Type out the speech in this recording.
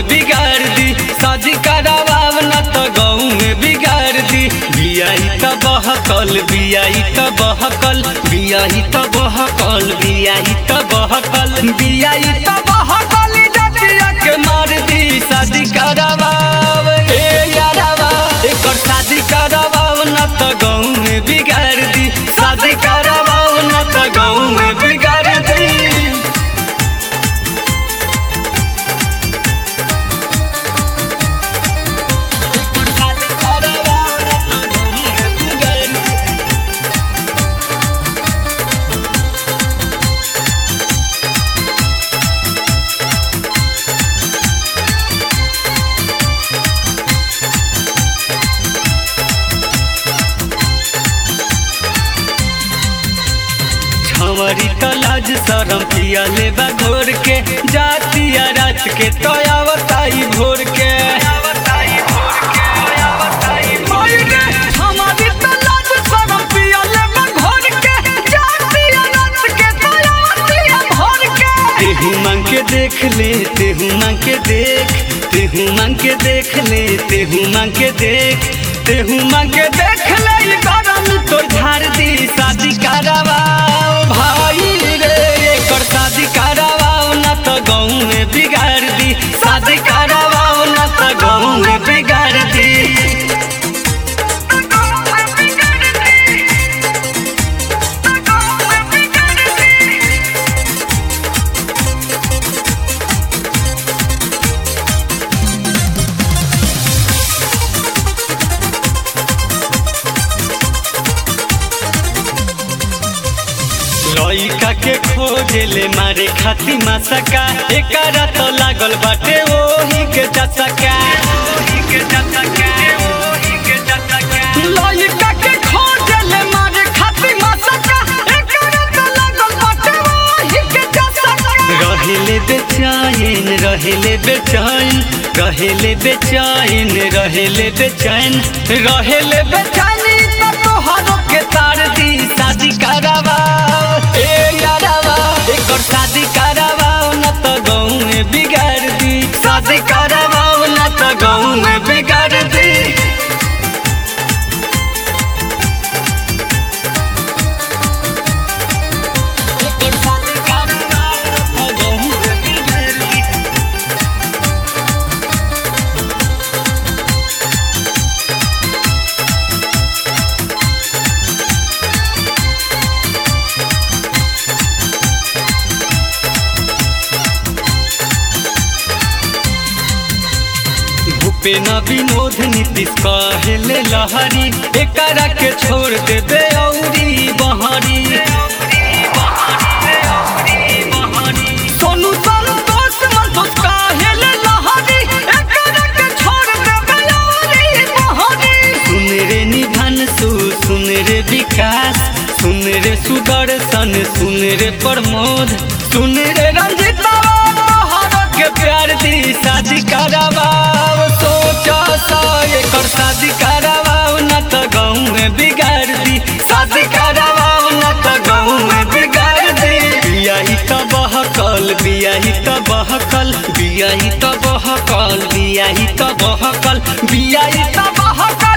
में बिगाड़ दी शादी करावाव न तो गाँव में बिगाड़ दी बियाई त बहकल बियाई त बहकल बियाई त बहकल बियाई त बहकल बियाई त बहकल जतिया के मार दी शादी करावाव ए यारावा एकर शादी करावाव न तो गाँव में बिगाड़ दी शादी करावाव न तो गाँव में बिगाड़ दी छवरी त लाज शरम पिया लेबा घोर के जातिया रात के तयावताई भोर के ओइ रे, छवरी त लाज शरम पिया लेबा घोर के, जातिया रात के तयावतिया भोर के। तेहू मांग के देख ले तेहू मांग के देख तेहू मांग के देख ले तेहू मांग के देख तेहू मांग के देख ले ई गरम तो झाड़ दी शादी करावाओ भाई रे एकर शादी करावाओ ना तो गाँव में बिगाड़ दी शादी करावाओ ना तो गाँव में बिगाड़ दी लइका के खोजेले मारे खाती मासका एकरा तो लागल बाटे ओही के चसका लइका के खोजेले मारे खाती मासका एकरा तो लागल बाटे ओही के चसका रहेले बेचैन रहेले बेचैन रहेले बेचैन रहेले बेचैन रहेले बेचैन त तोहरो के तार दी शादी करावाओ ए यारावा एकर शादी करावाओ न त गाँव में बिगाड़ दी शादी करावाओ न त गाँव में बिगाड़ दी एकर शादी करावाओ न त गाँव में बिगाड़ दी भूपेन विनोद नीतीश कहले लहरी एकरा के छोड़ देबे औरी बहरी सोनू संतोष संतोष कहले लहरी एकरा के छोड़ देबे औरी बहरी सुन रे निधन सु सुन रे विकास सुन रे सुदर्शन सुन रे प्रमोद सुन रे रंजिता तोहरा के प्यार दी शादी करावाओ सोचा सा एकर शादी करावाओ न त गाँव में बिगाड़ दी शादी करावाओ न त गाँव में बिगाड़ दी बियाही त बहकल बियाही त बहकल बियाही त बहकल बियाही त बहकल बियाही त बहकल